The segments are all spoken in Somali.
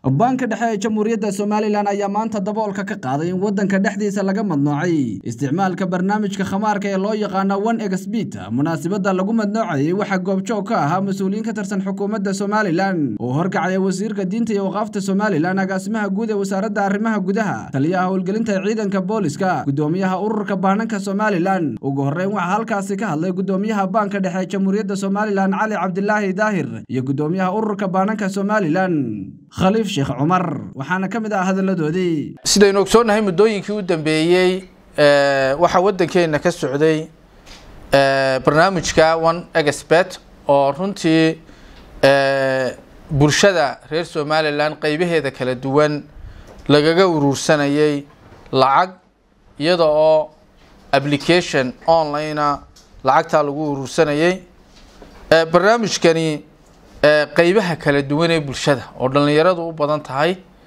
banka dhexe ee jamhuuriyadda somalilan ayaa maanta daboolka ka qaaday in waddanka dhexdiisa laga madnoocay isticmaalka barnaamijka khamaarka ee loo yaqaano one exbit munaasabadda lagu madnoocayay waxaa goobjoog ka ahaa mas-uuliyiin ka tirsan xukuumadda somalilan oo horkacaya wasiirka diinta iyo waqaafta somalilan agaasimaha guud ee wasaaradda arrimaha gudaha taliyaha howlgelinta ciidanka booliska gudoomiyaha ururka baananka somalilan ugu horreyn waxaa halkaasi ka hadlay gudoomiyaha baanka dhexe ee jamhuuriyadda somalilan cali cabdilaahi daahir iyo gudoomiyaha ururka baananka somalilan khaliif sheekh cumar waxaana ka mid ah hadalladoodii sidaynu ogsoonnahay muddooyinkii u dambeeyey waxaa waddankeena ka socday barnaamijka one expert oo runtii bulshada reer somalilan qeybaheeda kala duwan lagaga uruursanayay lacag iyada oo application online-a lacagtaa lagu uruursanayay barnaamijkani qeybaha kala duwan ee bulshada oo dhallinyaradu u badan tahay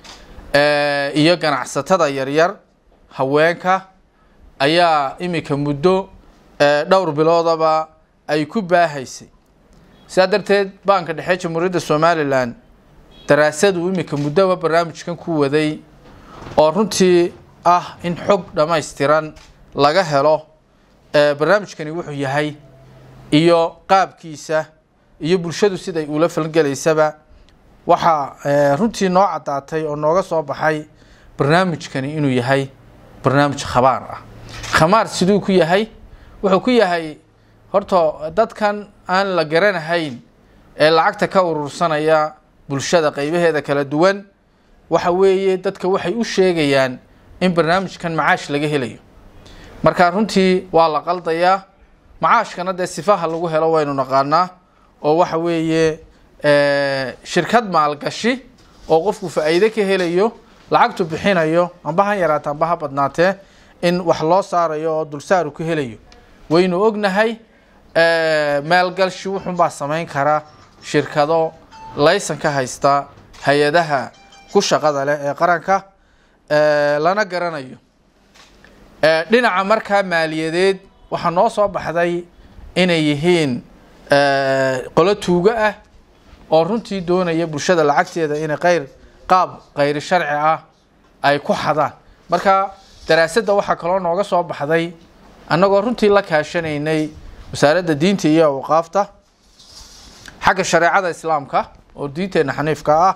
iyo ganacsatada yaryar haweenka ayaa iminka muddo dhowr biloodaba ay ku baahaysay sidaa darteed baanka dhexe jamhuuriyadda somalilan daraasadu iminka muddoba barnaamijkan ku waday oo runtii ah in xog dhammaystiran laga helo barnaamijkani wuxuu yahay iyo qaabkiisa iyo bulshadu siday ula falgelaysaba waxaa runtii noo caddaatay oo nooga soo baxay barnaamijkani inuu yahay barnaamij khabaar ah khamaar siduu ku yahay wuxuu ku yahay horta dadkan aan la garanahayn ee lacagta ka urursanaya bulshada qeybaheeda kala duwan waxa weeye dadka waxay u sheegayaan in barnaamijkan macaash laga helayo marka runtii waa la qaldayaa macaashkana dee sifaha lagu helo waynu naqaanaa oo waxa weeye shirkad maalgashi oo qofku faa-iide ka helayo lacagtu bixinayo amba ha yaraata amba ha badnaatee in wax loo saarayo oo dulsaaru ka helayo waynu ognahay maalgalshi wuxuunbaa samayn kara shirkado laysan ka haysta hay-adaha ku shaqada leh ee qaranka lana garanayo dhinaca markaa maaliyadeed waxaa noo soo baxday inay yihiin qolo tuugo ah oo runtii doonaya bulshada lacagteeda inay qayr qaab kayri sharci ah ay ku xadaan marka daraasadda waxaa kaloo nooga soo baxday annagoo runtii la kaashanaynay wasaaradda diinta iyo awqaafta xagga shareecada islaamka oo diinteena xaniifka ah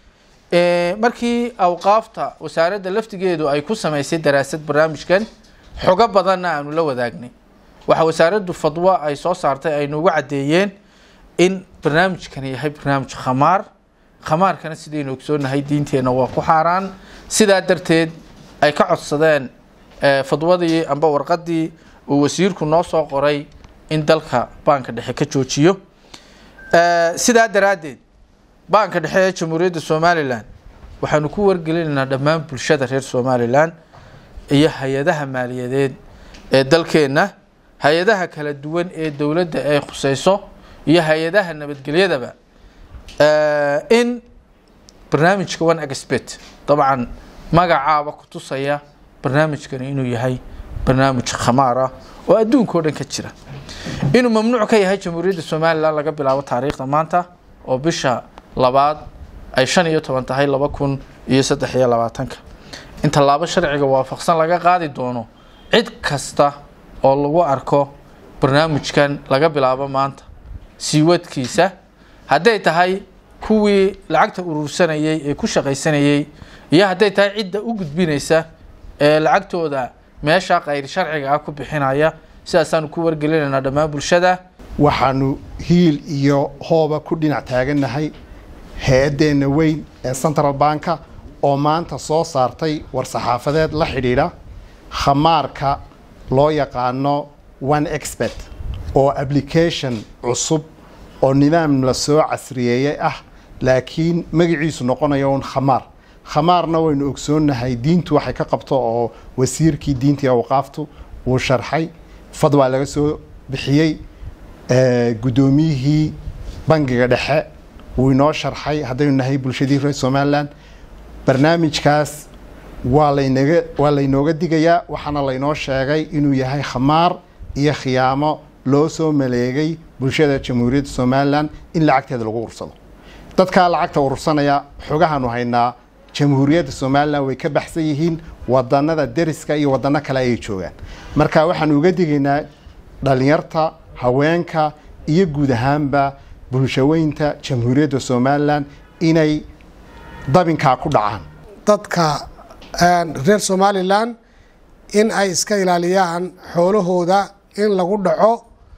markii awqaafta wasaaradda laftigeedu ay ku samaysay daraasad barnaamijkan xogo badanna aanu la wadaagnay waxaa wasaaraddu fadwo ay soo saartay ay noogu caddeeyeen in barnaamijkani yahay barnaamij khamaar khamaarkana sidaynu ogsoonahay diinteenna waa ku xaaraan sidaa darteed ay ka codsadeen fadwadii amba warqadii uu wasiirku noo soo qoray in dalka baanka dhexe ka joojiyo sidaa daraaddeed baanka dhexe ee jamhuuriyadda somalilan waxaanu ku wargelinaynaa dhammaan bulshada reer somalilan iyo hay-adaha maaliyadeed ee dalkeenna hay-adaha kala duwan ee dowladda ay khuseyso iyo hay-adaha nabadgelyadaba in barnaamijka one expert dabcan magacaaba ku tusaya barnaamijkani inuu yahay barnaamij khamaar ah oo adduunka o dhan ka jira inuu mamnuuc ka yahay jamhuuriyadda somalilan laga bilaabo taariikhda maanta oo bisha labaad ay shan iyo toban tahay laba kun iyo saddex iyo labaatanka in tallaabo sharciga waafaqsan laga qaadi doono cid kasta oo lagu arko barnaamijkan laga bilaabo maanta siiwadkiisa hadday tahay kuwii lacagta urursanayay ee ku shaqaysanayay iyo hadday tahay cidda u gudbinaysa ee lacagtooda meesha kayr sharciga ah ku bixinaya sidaasaanu ku wargelinaynaa dhammaan bulshada waxaanu hiil iyo hooba ku dhinac taagannahay hay-addeenna weyn ee central banka oo maanta soo saartay war-saxaafadeed la xidhiidha khamaarka loo yaqaano one expert oo application cusub oo nidaam la soo casriyeeyey ah laakiin magaciisu noqonayo un khamaar khamaarna waynu ogsoonnahay diintu waxay ka qabto oo wasiirkii diinta iyo awqaaftu uu sharxay fadwaa laga soo bixiyey guddoomiyihii bangiga dhexe wuu inoo sharxay haddaynu nahay bulshadii reer somalilan barnaamijkaas waa laynaga waa laynooga digayaa waxaana laynoo sheegay inuu yahay khamaar iyo khiyaamo loo soo maleegay bulshada jamhuuriyadda somalilan in lacagteeda lagu ursado dadkaa lacagta urursanaya xogahaanu haynaa jamhuuriyadda somalilan way ka baxsan yihiin wadanada deriska iyo wadano kale ayay joogaan marka waxaanu uga digaynaa dhalinyarta haweenka iyo guud ahaanba bulshaweynta jamhuuriyadda somalilan inay dabinkaa ku dhacaan dadka reer somalilan in ay iska ilaaliyaan xoolahooda in lagu dhaco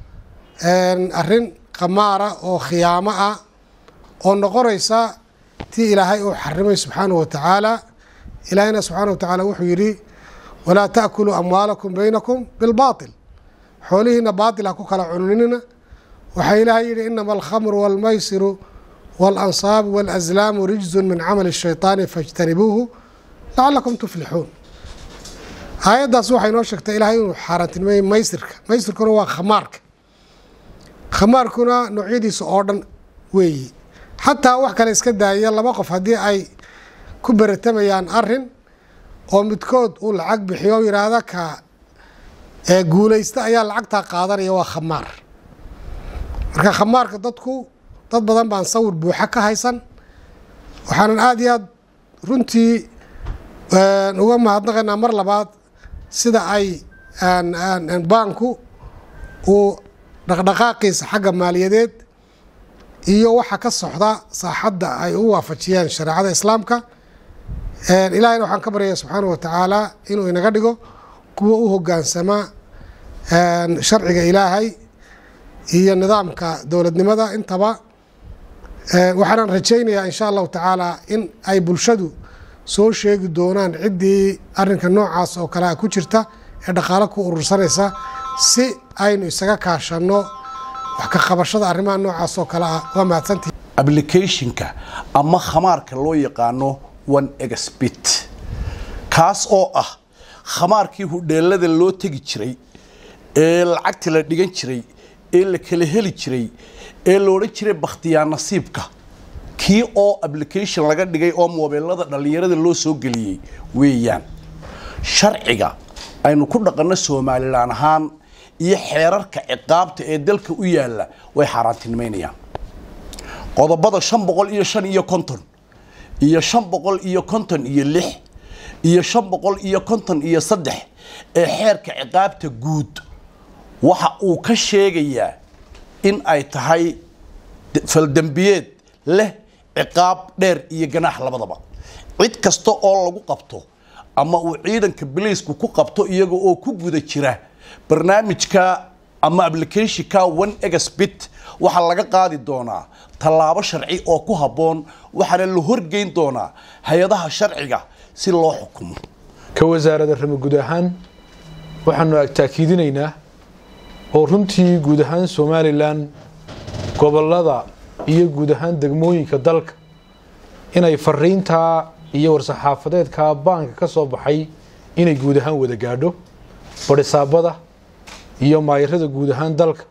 arrin qamaara oo khiyaamo ah oo noqonaysa tii ilaahay uu xarimay subxaanahu wa tacaala ilaahayna subxaana wa tacaala wuxuu yidhi walaa ta'kuluu amwaalakum baynakum bilbaatil xoolihiina baatil ha ku kala cuninina waxaa ilaahay yidhi inama alkhamru waalmaysiru waalansaabu waalaslaamu rijzun min camali shaytaani fajtanibuuhu lacalakum tuflixuun aayaddaas waxay noo sheegtay ilaahay inuu xaaraantilmeeyey maysirka maysirkuna waa khamaarka khamaarkuna noocyadiisa oo dhan weeyi xataa wax kale iska daaya laba qof haddii ay ku beratamayaan arin oo midkood uu lacag bixiyo o yidhaahda ka guulaysta ayaa lacagtaa qaadanaya waa khamaar marka khamaarka dadku dad badan baan sawir buuxa ka haysan waxaanan aada iyo aad runtii uga mahadnaqaynaa mar labaad sida ay baanku uu dhaqdhaqaaqiisa xagga maaliyadeed iyo waxa ka socda saaxadda ay u waafajiyeen shareecada islaamka ilaahayna waxaan ka baryaya subxaana wa tacaala inuu inaga dhigo kuwa u hogaansama sharciga ilaahay iyo nidaamka dowladnimada intaba waxaanan rajaynayaa insha allahu tacaala in ay bulshadu soo sheegi doonaan ciddii arinka noocaas oo kale a ku jirta ee dhaqaalo ku urursanaysa si aynu isaga kaashanno wax ka qabashada arrimaha noocaas oo kale ah waa mahadsantihi applicationka ama khamaarka loo yaqaano one exbit kaas oo ah khamaarkii hudheelada loo tegi jiray ee lacagta la dhigan jiray ee la kala heli jiray ee la odhan jiray bakhtiyaa nasiibka kii oo application laga dhigay oo moobeelada dhallinyarada loo soo geliyey weeyaan sharciga aynu ku dhaqanno somalilan ahaan iyo xeerarka ciqaabta ee dalka u yaalla way xaaraantinimaynayaan qodobada shan boqol iyo shan iyo konton iyo shan boqol iyo konton iyo lix iyo shan boqol iyo konton iyo saddex ee xeerka ciqaabta guud waxa uu ka sheegayaa in ay tahay faldembiyeed leh ciqaab dheer iyo ganaax labadaba cid kasta oo lagu qabto ama uu ciidanka biliisku ku qabto iyaga oo ku guda jira barnaamijka ama applicationka one exbit waxaa laga qaadi doonaa tallaabo sharci oo ku habboon waxaana la horgeyn doonaa hay-adaha sharciga si loo xukumo ka wasaaradda rama guud ahaan waxaanu taakiidinaynaa oo runtii guud ahaan somalilan gobolada iyo guud ahaan degmooyinka dalka inay fariintaa iyo war-saxaafadeedka baanka ka soo baxay inay guud ahaan wada gaadho badhisaabada iyo maayarada guud ahaan dalka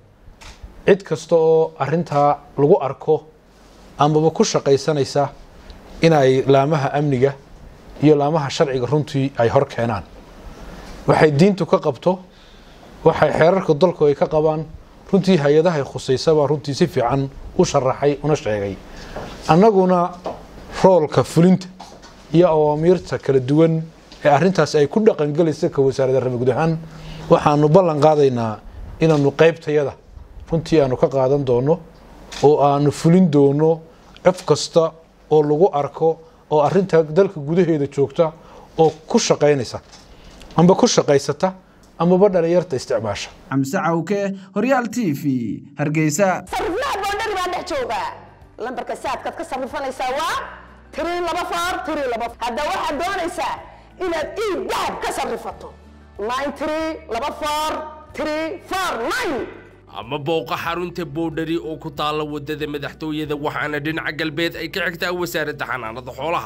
cid kasta oo arintaa lagu arko amaba ku shaqaysanaysa inay laamaha amniga iyo laamaha sharciga runtii ay hor keenaan waxay diintu ka qabto waxay xeerarka dalku ay ka qabaan runtii hay-adahay khusaysabaa runtii si fiican u sharaxay una sheegay annaguna roolka fulinta iyo awaamiirta kala duwan ee arintaas ay ku dhaqangelaysa ka wasaaradda rama guud ahaan waxaanu ballan qaadaynaa inaanu qaybtayada runtii aanu ka qaadan doono oo aanu fulin doono cof kasta oo lagu arko oo arinta dalka gudaheeda joogta oo ku shaqaynaysa amba ku shaqaysata amaba dhalinyarta isticmaasha xamse cawke horyaal t v hargeysa sariflaha boondhari baa dhex jooga lambarka saadkaad ka sarifanaysaa waa tiri laba faar tiri laba hadda waxaad doonaysaa inaad ii dahab ka sarifato nine tiri laba faar tiri faar nine ama booqa xarunta boodhari oo ku taalla waddada madaxtooyada waxaana dhinaca galbeed ay ka xigtaa wasaaradda xanaanada xoolaha